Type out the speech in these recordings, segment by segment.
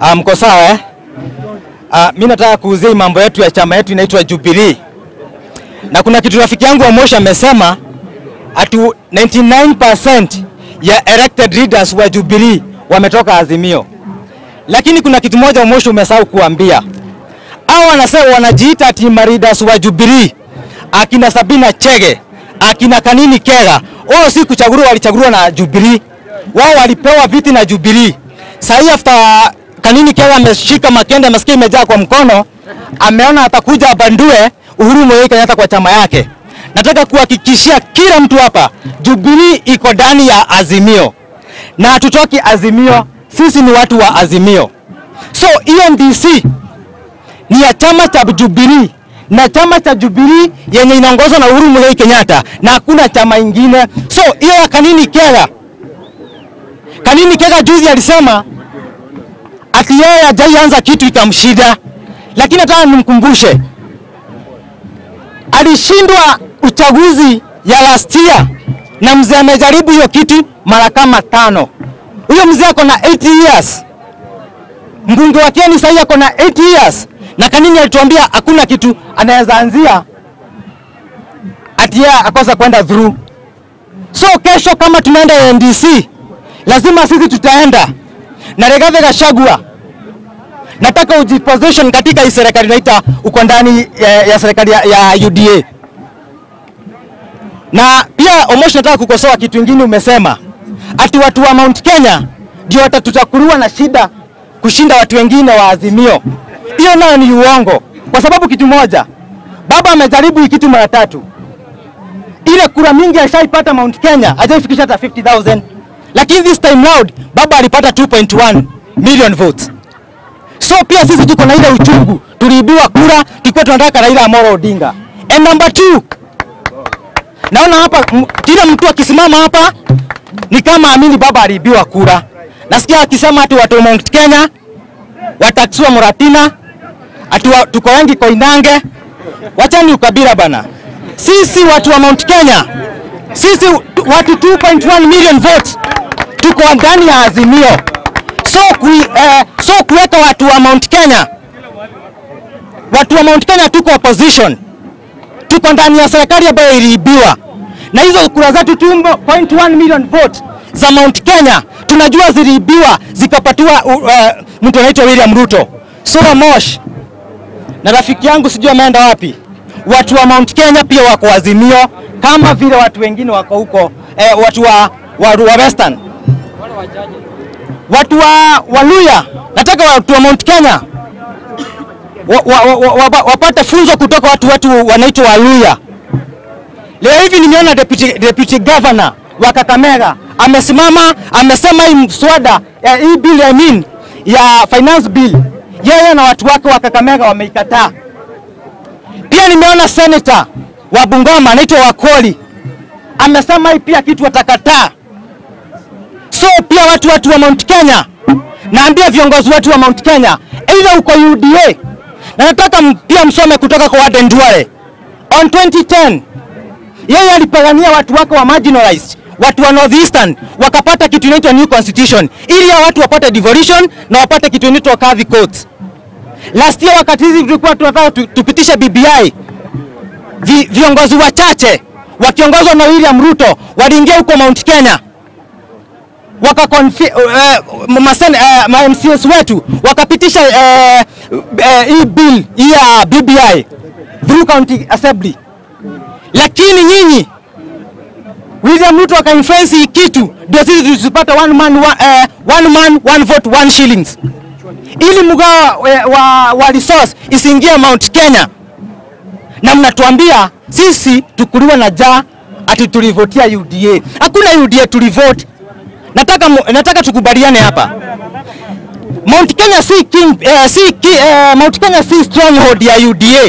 Ah, mko sawa eh? Ah, mimi nataka kuuzia hii mambo yetu ya chama yetu inaitwa Jubilee. Na kuna kitu rafiki yangu Omosha amesema ati 99% ya elected leaders wa Jubilee wametoka Azimio. Lakini kuna kitu moja Omosha umesahau kuambia. Hao wanasema wanajiita ati leaders wa Jubilee. Akina Sabina Chege, akina Kanini Kega, wao si kuchaguliwa, walichaguliwa na Jubilee. Wao walipewa viti na Jubilee. Sasa after Kanini Kega ameshika makende, masikio imejaa kwa mkono, ameona atakuja abandue Uhuru Muigai Kenyatta kwa chama yake. Nataka kuhakikishia kila mtu hapa, Jubilee iko ndani ya Azimio na hatutoki Azimio. Sisi ni watu wa Azimio. So ENDC ni ya chama cha Jubilee na chama cha Jubilee yenye inaongozwa na Uhuru Muigai Kenyatta na hakuna chama ingine. So hiyo ya Kanini Kega, Kanini Kega juzi alisema ati yeye hajaianza kitu ikamshida, lakini nataka nimkumbushe alishindwa uchaguzi ya last year na mzee amejaribu hiyo kitu mara kama tano. Huyo mzee ako na 80 years, mbunge wa Kieni sahii ako na 80 years, na Kanini alituambia hakuna kitu anaweza anzia ati yeye akosa kwenda through. So kesho kama tunaenda NDC, lazima sisi tutaenda na Rigathi Gachagua nataka ujiposition katika hii serikali naita uko ndani ya, ya serikali ya, ya UDA. Na pia Omosh, nataka kukosoa kitu kingine umesema ati watu wa Mount Kenya ndio watatutakuliwa na shida kushinda watu wengine wa Azimio. Hiyo nayo ni uongo, kwa sababu kitu moja, baba amejaribu hii kitu mara tatu. Ile kura mingi ashaipata Mount Kenya, hajaifikisha hata 50000 lakini this time round baba alipata 2.1 million votes. So pia sisi tuko na ile uchungu, tuliibiwa kura, tulikuwa tunataka Raila Amolo Odinga. And number two, naona hapa m- kila mtu akisimama hapa ni kama amini baba aliibiwa kura. Nasikia akisema ati watu wa Mount Kenya wataksua Muratina, ati wa, tuko wengi Koinange. Wachani ukabila bana. Sisi watu wa Mount Kenya, sisi watu 2.1 million votes tuko ndani ya Azimio so, ku, eh, so kuweka watu wa Mount Kenya, watu wa Mount Kenya tuko opposition, tuko ndani ya serikali ambayo iliibiwa, na hizo kura zetu 2.1 million vote za Mount Kenya tunajua ziliibiwa zikapatiwa uh, uh, mtu anaitwa William Ruto. So Mosh na rafiki yangu sijui ameenda wapi. Watu wa Mount Kenya pia wako Azimio kama vile watu wengine wako huko eh, watu wa, wa, wa Western watu wa Waluya, nataka watu wa Mount Kenya wa, wa, wa, wa, wa, wapate funzo kutoka watu watu wanaitwa Waluya. Leo hivi nimeona deputy, deputy governor wa Kakamega amesimama amesema hii mswada eh, hii bill I mean, ya finance bill yeye na watu wake wa Kakamega wameikataa. Pia nimeona senator wa Bungoma anaitwa Wakoli amesema hii pia kitu watakataa. So pia watu watu wa Mount Kenya, naambia viongozi wetu wa Mount Kenya, aidha uko UDA na nataka m- pia msome kutoka kwa Aden Duale on 2010 yeye alipigania watu wake wa marginalized watu wa Northeastern wakapata kitu inaitwa new constitution ili hao watu wapate devolution na wapate kitu inaitwa kadhi court. Last year wakati hizi tulikuwa tunataka tu- tupitishe BBI, vi, viongozi wachache wakiongozwa na William Ruto waliingia huko Mount Kenya waka uh, masen, uh, ma MCS wetu wakapitisha uh, uh, hii bill hii ya BBI through county assembly, lakini nyinyi William Ruto akainfluence hii kitu ndio sisi tusipata one man one, uh, one man one vote one shillings, ili mgao wa, wa, wa resource isiingie Mount Kenya, na mnatuambia sisi tukuliwa na jaa ati tulivotia UDA. Hakuna UDA tulivote nataka, mu- nataka tukubaliane hapa. Mount Kenya si king, eh, si ki, eh, Mount Kenya si stronghold ya UDA.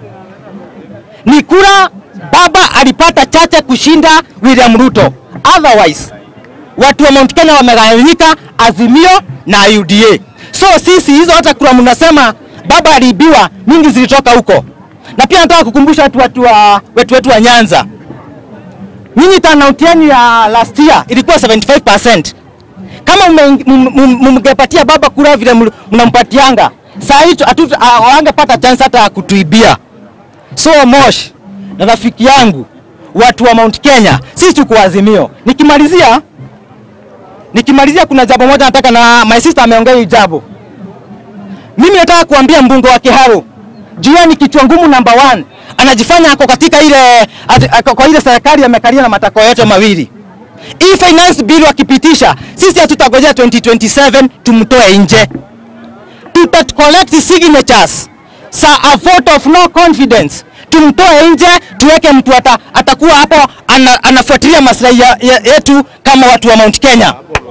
Ni kura baba alipata chache kushinda William Ruto. Otherwise watu wa Mount Kenya wamegawanyika Azimio na UDA. So sisi hizo hata kura mnasema baba aliibiwa, mingi zilitoka huko. Na pia nataka kukumbusha watu, watu wa, wetu wetu wa Nyanza Nyinyi turnout yenu ya last year ilikuwa 75%. Kama mume- mum- mum- mngepatia baba kura vile ml- mnampatianga, saa hii tu- hatu- ah, hawangepata chance hata ya kutuibia. So Mosh na rafiki yangu watu wa Mount Kenya, sisi tuko Azimio. Nikimalizia nikimalizia, kuna jambo moja nataka na my sister ameongea hii jambo. Mimi nataka kuambia mbunge wa Kiharu jua ni kichwa ngumu number one, anajifanya ako katika ile at- ako kwa ile serikali amekalia na matakwa yote mawili. Hii finance bill wakipitisha, sisi hatutagojea 2027 tumtoe nje, tuta collect signatures sa a vote of no confidence, tumtoe nje, tuweke mtu ata, atakuwa hapo ana, anafuatilia maslahi ya- ya- yetu kama watu wa Mount Kenya.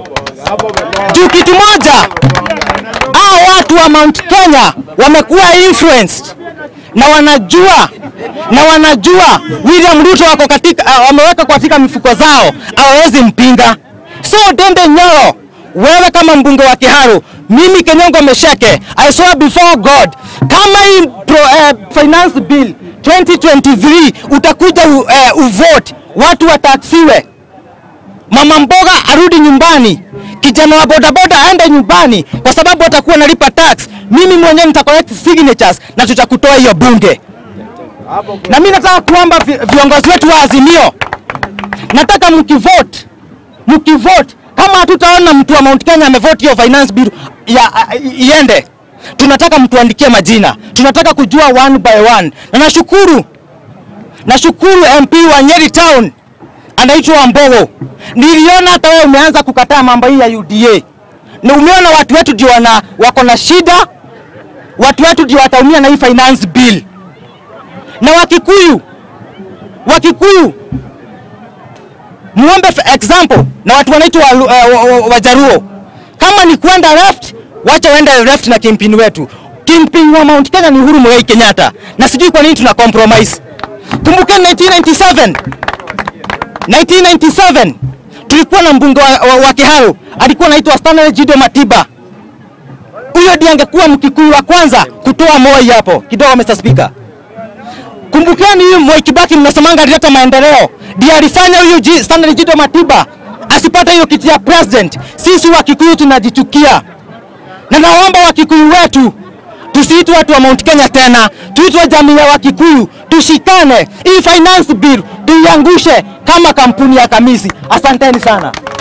Juu kitu moja, hao watu wa Mount Kenya wamekuwa influenced na wanajua na wanajua William Ruto wako katika uh, wameweka katika mifuko zao, hawawezi mpinga. So Dembe Nyoro, wewe kama mbunge wa Kiharu, mimi Kenyongo Mesheke, I swear before God, kama hii pro, uh, finance bill 2023 utakuja u, uh, uvote, watu wataksiwe mama mboga arudi nyumbani, kijana wa bodaboda aende nyumbani, kwa sababu atakuwa nalipa tax. Mimi mwenyewe nita collect signatures na tutakutoa hiyo bunge. Na mimi nataka kuomba vi, viongozi wetu wa Azimio, nataka mkivote, mkivote, kama hatutaona mtu wa Mount Kenya amevote hiyo finance bill ya i- iende, tunataka mtuandikie majina, tunataka kujua one by one, na nashukuru nashukuru MP wa Nyeri Town anaitwa Wambogo. Niliona hata wewe umeanza kukataa mambo hii ya UDA, na umeona watu wetu ndio wana wako na shida, watu wetu ndio wataumia na hii finance bill. Na Wakikuyu, Wakikuyu muombe for example na watu wanaitwa Walu- eh, wa- wa- Wajaruo, kama ni kwenda left, wacha waende left na kimpini wetu. Kimpini wa Mount Kenya ni Uhuru Muigai Kenyatta, na sijui kwa nini tuna compromise. Kumbukeni 1997 1997 tulikuwa na mbunge wa, wa, wa Kiharu alikuwa anaitwa Stanley Jido Matiba. Huyo ndiye angekuwa mkikuyu wa kwanza kutoa Moi hapo kidogo, Mr. Speaker. Kumbukeni huyu Mwai Kibaki mnasemanga alileta maendeleo, ndiye alifanya huyu Ji- Stanley Jido Matiba asipate hiyo kiti ya president. Sisi wa Kikuyu tunajichukia, na naomba Wakikuyu wetu tusiitwe watu wa Mount Kenya tena, tuitwe jamii ya Wakikuyu, tushikane. Hii finance bill tuiangushe kama kampuni ya Kamisi. Asanteni sana.